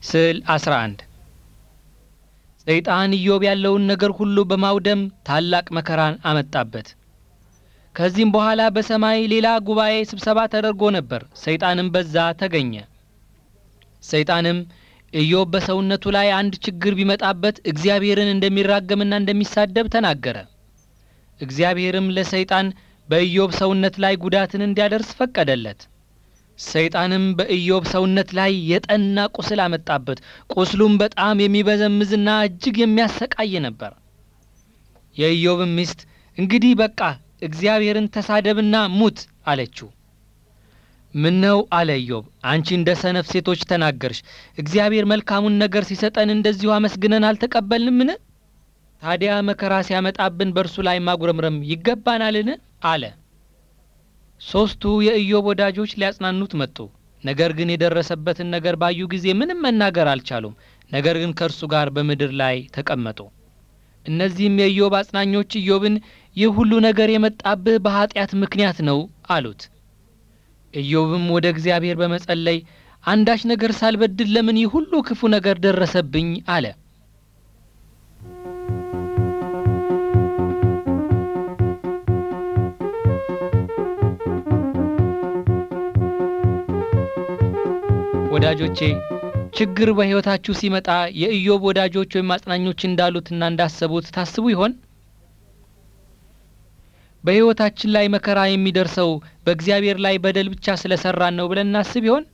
ስዕል 11 ሰይጣን ኢዮብ ያለውን ነገር ሁሉ በማውደም ታላቅ መከራን አመጣበት። ከዚህም በኋላ በሰማይ ሌላ ጉባኤ ስብሰባ ተደርጎ ነበር። ሰይጣንም በዛ ተገኘ። ሰይጣንም ኢዮብ በሰውነቱ ላይ አንድ ችግር ቢመጣበት እግዚአብሔርን እንደሚራገምና እንደሚሳደብ ተናገረ። እግዚአብሔርም ለሰይጣን በኢዮብ ሰውነት ላይ ጉዳትን እንዲያደርስ ፈቀደለት። ሰይጣንም በኢዮብ ሰውነት ላይ የጠና ቁስል አመጣበት። ቁስሉም በጣም የሚበዘምዝና እጅግ የሚያሰቃይ ነበር። የኢዮብም ሚስት እንግዲህ በቃ እግዚአብሔርን ተሳደብና ሙት አለችው። ምን ነው አለ ኢዮብ፣ አንቺ እንደ ሰነፍ ሴቶች ተናገርሽ። እግዚአብሔር መልካሙን ነገር ሲሰጠን እንደዚሁ አመስግነን አልተቀበልንምን? ታዲያ መከራ ሲያመጣብን በእርሱ ላይ ማጉረምረም ይገባናልን? አለ። ሦስቱ የኢዮብ ወዳጆች ሊያጽናኑት መጡ። ነገር ግን የደረሰበትን ነገር ባዩ ጊዜ ምንም መናገር አልቻሉም። ነገር ግን ከእርሱ ጋር በምድር ላይ ተቀመጡ። እነዚህም የኢዮብ አጽናኞች ኢዮብን ይህ ሁሉ ነገር የመጣብህ በኀጢአት ምክንያት ነው አሉት። ኢዮብም ወደ እግዚአብሔር በመጸለይ አንዳች ነገር ሳልበድል ለምን ይህ ሁሉ ክፉ ነገር ደረሰብኝ? አለ። ወዳጆቼ ችግር በሕይወታችሁ ሲመጣ የኢዮብ ወዳጆች ወይም አጽናኞች እንዳሉትና እንዳሰቡት ታስቡ ይሆን? በሕይወታችን ላይ መከራ የሚደርሰው በእግዚአብሔር ላይ በደል ብቻ ስለ ሠራን ነው ብለን እናስብ ይሆን?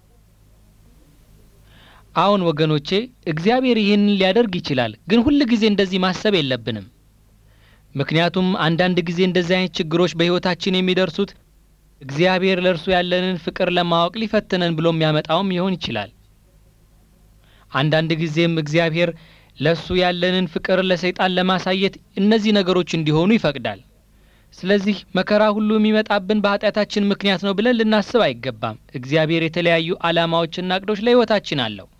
አዎን ወገኖቼ፣ እግዚአብሔር ይህንን ሊያደርግ ይችላል። ግን ሁል ጊዜ እንደዚህ ማሰብ የለብንም። ምክንያቱም አንዳንድ ጊዜ እንደዚህ አይነት ችግሮች በሕይወታችን የሚደርሱት እግዚአብሔር ለእርሱ ያለንን ፍቅር ለማወቅ ሊፈትነን ብሎ የሚያመጣውም ሊሆን ይችላል። አንዳንድ ጊዜም እግዚአብሔር ለእሱ ያለንን ፍቅር ለሰይጣን ለማሳየት እነዚህ ነገሮች እንዲሆኑ ይፈቅዳል። ስለዚህ መከራ ሁሉ የሚመጣብን በኃጢአታችን ምክንያት ነው ብለን ልናስብ አይገባም። እግዚአብሔር የተለያዩ ዓላማዎችና እቅዶች ለሕይወታችን አለው።